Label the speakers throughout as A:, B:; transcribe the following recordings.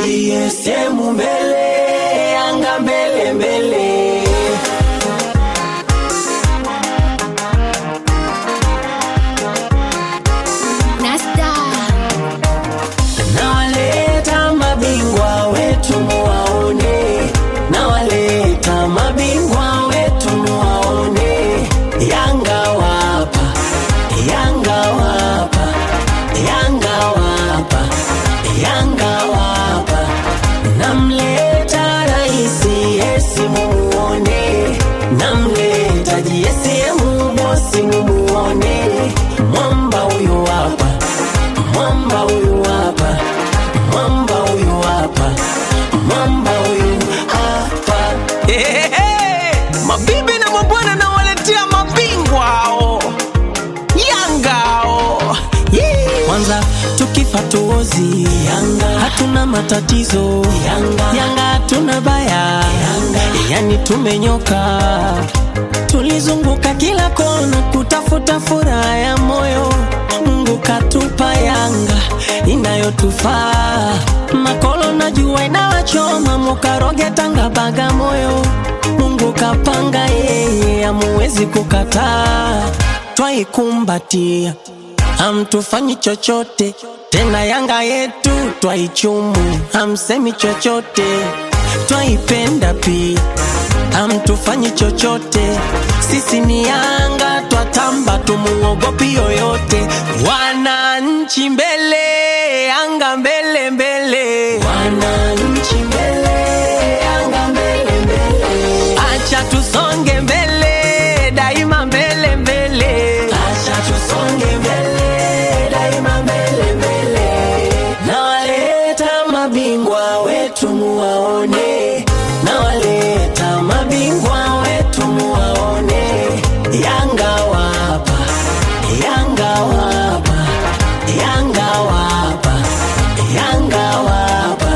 A: GSM mbele, Yanga mbele mbele.
B: Nasta
A: Nawaleta mabingwa wetu muwaone, nawaleta mabingwa wetu muwaone. Yanga wapa, Yanga wapa, Yanga wapa, Yanga wapa. Namleta raisi Yesi mumuone, namleta JSM bosi mumuone. Mwamba huyu hapa mwamba huyu hapa, mwamba huyu hapa, mwamba huyu hapa.
C: Ehehe, mabibi na mabwana nawaletea mabingwa hao Yanga hao Yee.
A: Kwanza tukifa tuozi Yanga, hatuna matatizo Yanga, Yanga hatuna baya Yanga, yani tumenyoka. Tulizunguka kila kona kutafuta furaha ya moyo, Mungu katupa Yanga inayotufaa. Makolo na jua inawachoma, mukaroge Tanga Bagamoyo, Mungu kapanga yeye, amuwezi kukataa, twaikumbatia hamtufanyi chochote tena, Yanga yetu twaichumu, hamsemi chochote, twaipenda pia, hamtufanyi chochote. Sisi ni Yanga, twatamba, tumuogopi yoyote. Wananchi mbele, Yanga mbele mbele, wananchi mbele, Yanga mbele mbele, acha tusonge mbele, daima mbele mbele, acha tusonge mbele, daima mbele mbele. Nawaleta mabingwa wetu muwaone, nawaleta mabingwa wetu muwaone. Yanga wapa, Yanga wapa, Yanga wapa, Yanga wapa.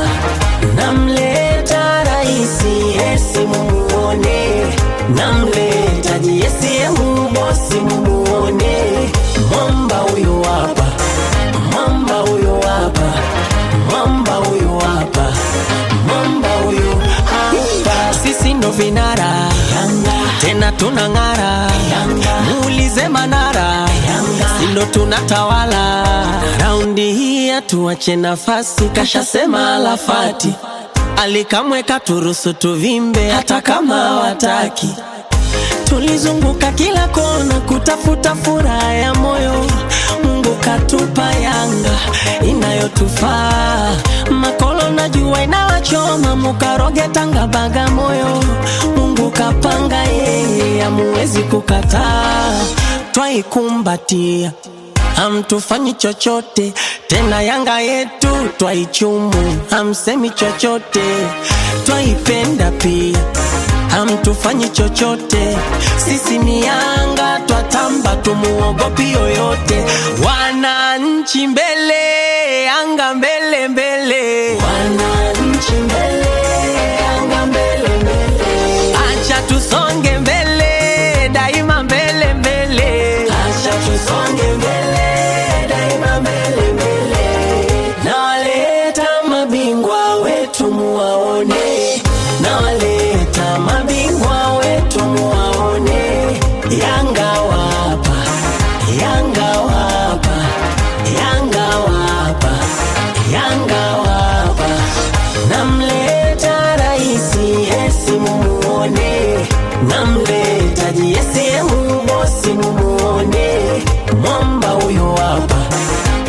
A: Namleta raisi Yesi mumuone, namleta JSM bosi mumuone. Mwamba huyu hapa, mwamba huyu hapa, mwamba huyu hapa, mwamba huyu hapa. Sisi ndo vinara tena tunang'ara, muulize Manara, si ndo tunatawala raundi hii, hatuache nafasi, kashasema Alafati alikamweka turusu tuvimbe, hata kama wataki Tulizunguka kila kona kutafuta furaha ya moyo, Mungu katupa Yanga inayotufaa. Makolo na jua inawachoma, mukaroge Tanga Bagamoyo, Mungu kapanga yeye, amuwezi kukataa, twaikumbatia hamtufanyi chochote tena, Yanga yetu twaichumu, hamsemi chochote, twaipenda pia hamtufanyi chochote. Sisi ni Yanga, twatamba, tumuogopi yoyote. Wananchi mbele, Yanga mbele mbele, wananchi mbele, Yanga mbele mbele, acha tusonge mbele, daima mbele mbele, acha tusonge mbele, daima mbele mbele. Nawaleta mabingwa wetu muwaone, nawaleta mabingwa wetu muwaone. Yanga wapa, Yanga wapa, Yanga wapa, Yanga wapa. Namleta raisi Yesi mumuone, namleta JSM bosi mumuone. Mwamba huyu hapa,